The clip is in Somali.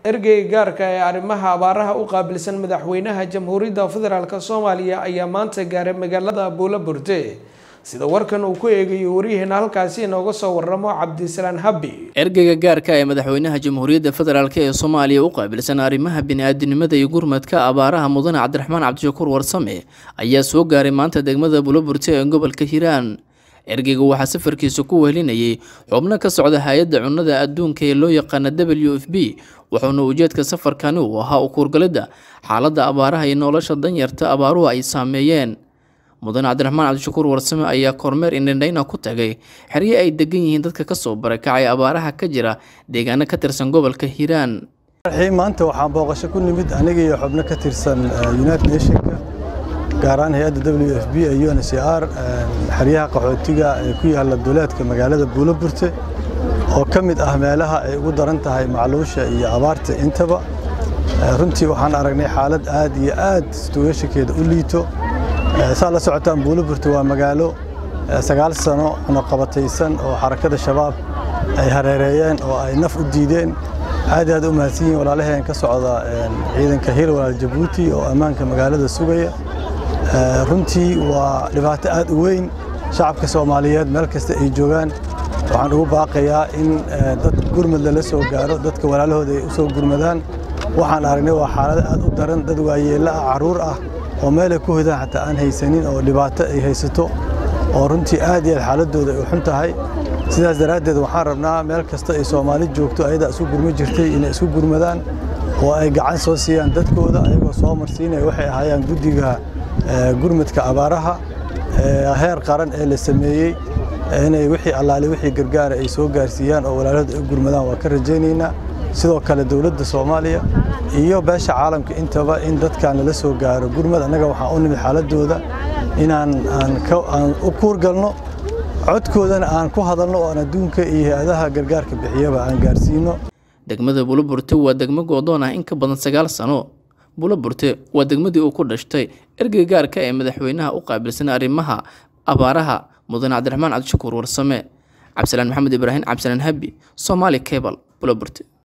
ergeyga gaarka ee arrimaha abaaraha u qaabilsan madaxweynaha jamhuuriyadda federaalk soomaaliya ayaa maanta gaaray magaalada buulaburte sida warkan uu ku eegayo waryaheena halkaasi inooga soo waramo cabdisalaan habbi ergeyga gaarka ee madaxweynaha jamhuuriyadda federaalk ee soomaaliya u qaabilsan arrimaha bini-aadinimada iyo gurmadka abaaraha mudane cabdiraxmaan cabdishakuur warsame ayaa soo gaaray maanta degmada buulaburte ee gobolka hiiraan ergeyga waxaa safarkiisa ku wehelinayay xubno ka socda hay-adda cunnada adduunka ee loo yaqaana w f b wuxuuna ujeedka safarkani uu ahaa u kuurgalidda xaaladda abaaraha iyo nolosha danyarta abaaruhu ay saameeyeen mudane cabdiraxmaan cabdishakuur warsame ayaa kormeer indhandhayna ku tagay xerye ay degan yihiin dadka kasoo barakacay abaaraha ka jira deegaano ka tirsan gobolka hiiraan maanta waxaan booqasho ku nimid aniga iyo xubno ka tirsan united nationka gaar ahaan hay-adda w f b ee u n c r xeryaha qaxootiga ee ku yaala duleedka magaalada buulaburte oo ka mid ah meelaha ay ugu daran tahay macluusha iyo abaarta intaba runtii waxaan aragnay xaalad aad iyo aad situweeshankeeda u liito saa la socotaan buulaburte waa magaalo sagaal sano cunaqabataysan oo xarakada shabaab ay hareereeyeen oo ay naf u diideen aad aad u mahadsan yihin walaalaheen ka socda ciidanka hir walaal jabuuti oo ammaanka magaalada sugaya runtii waa dhibaato aad u weyn shacabka soomaaliyeed meel kasta ay joogaan waxaan ugu baaqayaa in dad gurmad lala soo gaaro dadka walaalahooda ay u soo gurmadaan waxaan aragnay waa xaalado aad u daran dad waayeella ah carruur ah oo meelay ku hodaan xataa aan haysanin oo dhibaato ay haysato oo runtii aad iyo aad xaaladooda ay u xun tahay sidaas daraaddeed waxaan rabnaa meel kasta ay soomaali joogto ayadaa isu gurma jirtay inay isu gurmadaan oo ay gacan soo siiyaan dadkooda ayagoo soo marsiinaya waxay ahaayaan guddiga gurmadka abaaraha heer qaran ee la sameeyey inay wixii allaale wixii gargaara ay soo gaarsiiyaan oo walaalahooda ay gurmadaan waa ka rajaynaynaa sidoo kale dowladda soomaaliya iyo beesha caalamka intaba in dadkan lala soo gaaro gurmad annaga waxaan u nimid xaaladooda inaan aan u kuurgalno codkoodana aan ku hadalno oo aan adduunka iyo hay-adaha gargaarka bixiyaba aan gaarsiino degmada buulaburte waa degmo goodoon ah in ka badan sagaal sano buulaburte waa degmadii uu ku dhashtay ergeyga gaarka ee madaxweynaha u qaabilsan arrimaha abaaraha mudane cabdiraxmaan cabdishakuur warsame cabdisalaan maxamed ibraahim cabdisalaan habi somaali cable buulaburte